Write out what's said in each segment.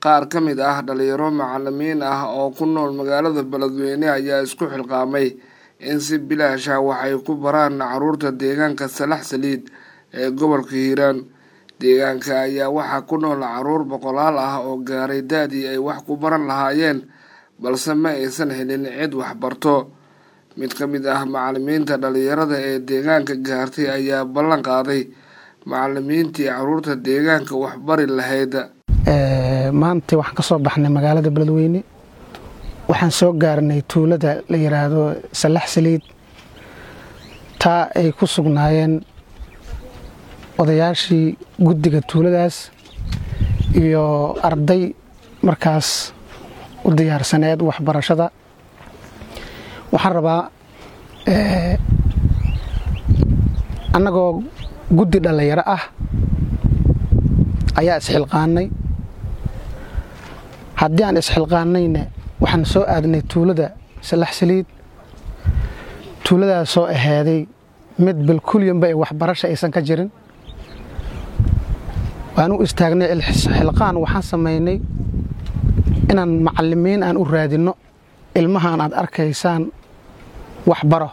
qaar ka mid ah dhalinyaro macalimiin ah oo ku nool magaalada beledweyne ayaa isku xilqaamay in si bilaash ah waxay ku baraan caruurta deegaanka salax saliid ee gobolka hiiraan deegaanka ayaa waxaa ku nool caruur boqolaal ah oo gaaray da-dii ay wax ku baran lahaayeen balse ma aysan helin cid waxbarto mid ka mid ah macalimiinta dhalinyarada ee deegaanka gaartay ayaa ballan qaaday macalimiintii caruurta deegaanka waxbari lahayd maanta waxaan ka soo baxnay magaalada beledweyne waxaan soo gaarnay tuulada la yidhaahdo salax saliid taa ay ku sugnaayeen odayaashii guddiga tuuladaas iyo arday markaas u diyaarsaneed waxbarashada waxaan rabaa annagoo guddi dhallinyaro ah ayaa isxilqaanay haddii aan isxilqaanayna waxaan soo aadnay tuulada salax saliid tuuladaas soo ahaaday mid bilkulyanba ee waxbarasha aysan ka jirin waan u istaagnay xilqaan waxaan samaynay inaan macalimiin aan u raadinno ilmahaan aad arkaysaan waxbaro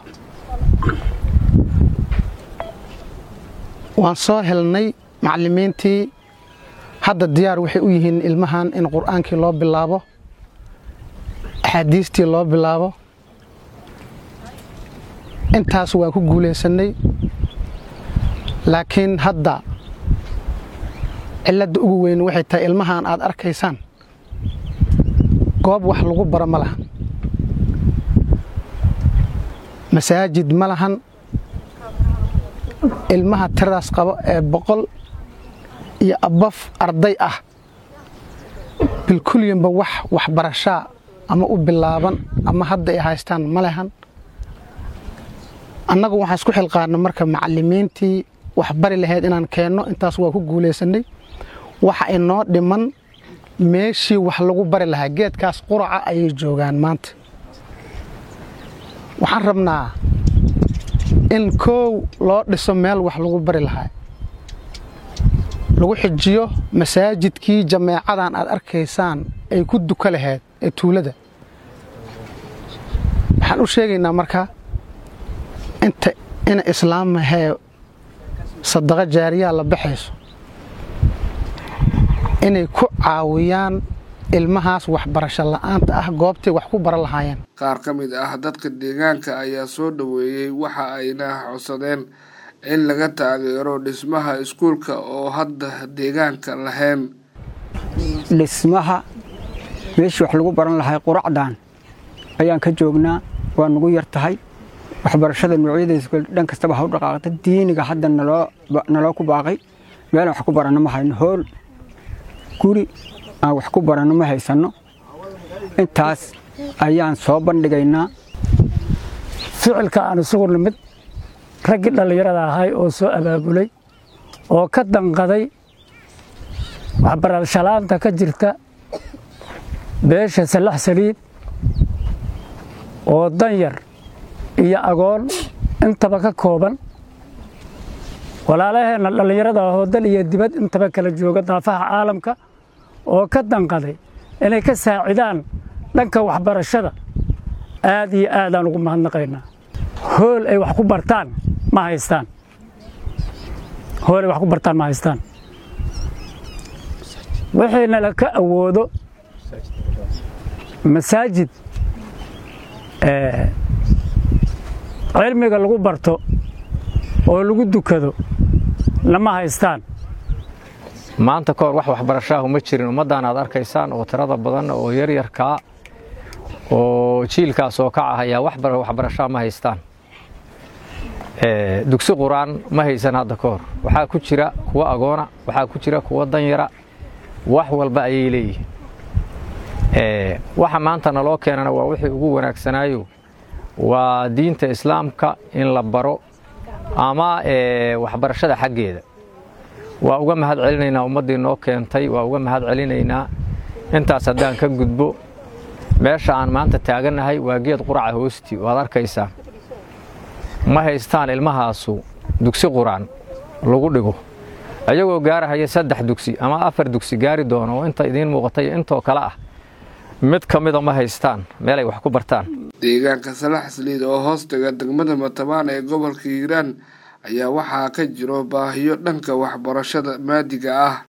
waan soo helnay macalimiintii hadda diyaar waxay u yihiin ilmahan in qur'aankii loo bilaabo axaadiistii loo bilaabo intaas waan ku guulaysannay laakiin hadda cilladda ugu weyn waxay tahay ilmahan aad arkaysaan goob wax lagu baro ma lahan masaajid ma lahan ilmaha tiradaas qabo ee boqol iyo abaf arday ah bilkulyanba wax waxbarashaa ama u bilaaban ama hadda ay haystaan ma lehan annagu waxaan isku xilqaana marka macalimiintii waxbari lahayd inaan keenno intaas waa ku guulaysannay waxa inoo dhiman meeshii wax lagu bari lahaa geedkaas quraca ayay joogaan maanta waxaan rabnaa in koow loo dhiso meel wax lagu bari lahaa lagu xijiyo masaajidkii jameecadan aad arkaysaan ay ku duka lahayd ee tuulada waxaan u sheegaynaa marka inta ina islaamahee sadaqo jaariyaa la baxayso inay ku caawiyaan ilmahaas waxbarasho la'aanta ah goobtay wax ku baran lahaayeen qaar ka mid ah dadka deegaanka ayaa soo dhoweeyey waxa ayna codsadeen in laga taageero dhismaha iskuulka oo hadda deegaanka lahayn dhismaha meeshii wax lagu baran lahay quracdan ayaan ka joognaa waa nagu yar tahay waxbarashada noocyadays dhan kastaba ha u dhaqaaqda diiniga hadda naloo ku baaqay meelaan wax ku baranno ma hayno hool guri aan wax ku baranno ma haysanno intaas ayaan soo bandhigaynaa ficilka aan isugu nimid raggii dhallinyarada ahay oo soo abaabulay oo ka danqaday waxbarashalaanta ka jirta beesha salax saliid oo danyar iyo agoon intaba ka kooban walaalaheenna dhallinyarada ahoo dal iyo dibad intaba kala jooga daafaha caalamka oo ka danqaday inay ka saacidaan dhanka waxbarashada aad iyo aadaan ugu mahadnaqaynaa hool ay wax ku bartaan ma haystaan hool ay wax ku bartaan ma haystaan wixiina la ka awoodo masaajid cilmiga lagu barto oo lagu dukado lama haystaan maanta ka hor wax waxbarashaahu ma jirin ummaddan aad arkaysaan oo tirada badan oo yaryarkaa oo jiilkaas oo kac ah ayaa waxbarashaa ma haystaan dugsi qur-aan ma haysan hadda ka hor waxaa ku jira kuwa agoona waxaa ku jira kuwa danyara wax walba ayay leeyihiin waxa maanta naloo keenana waa wixii ugu wanaagsanaayo waa diinta islaamka in la baro ama waxbarashada xaggeeda waa uga mahad celinaynaa ummaddii noo keentay waa uga mahad celinaynaa intaas haddaan ka gudbo meesha aan maanta taagannahay waa geed quraca hoostii waad arkaysaa ma haystaan ilmahaasu dugsi quraan lagu dhigo ayagoo gaarahaya saddex dugsi ama afar dugsi gaari doono oo inta idiin muuqatay intoo kale ah mid ka mida ma haystaan meelay wax ku bartaan deegaanka salax saliid oo hoostaga degmada matabaan ee gobolka hiiraan ayaa waxaa ka jiro baahiyo dhanka waxbarashada maadiga ah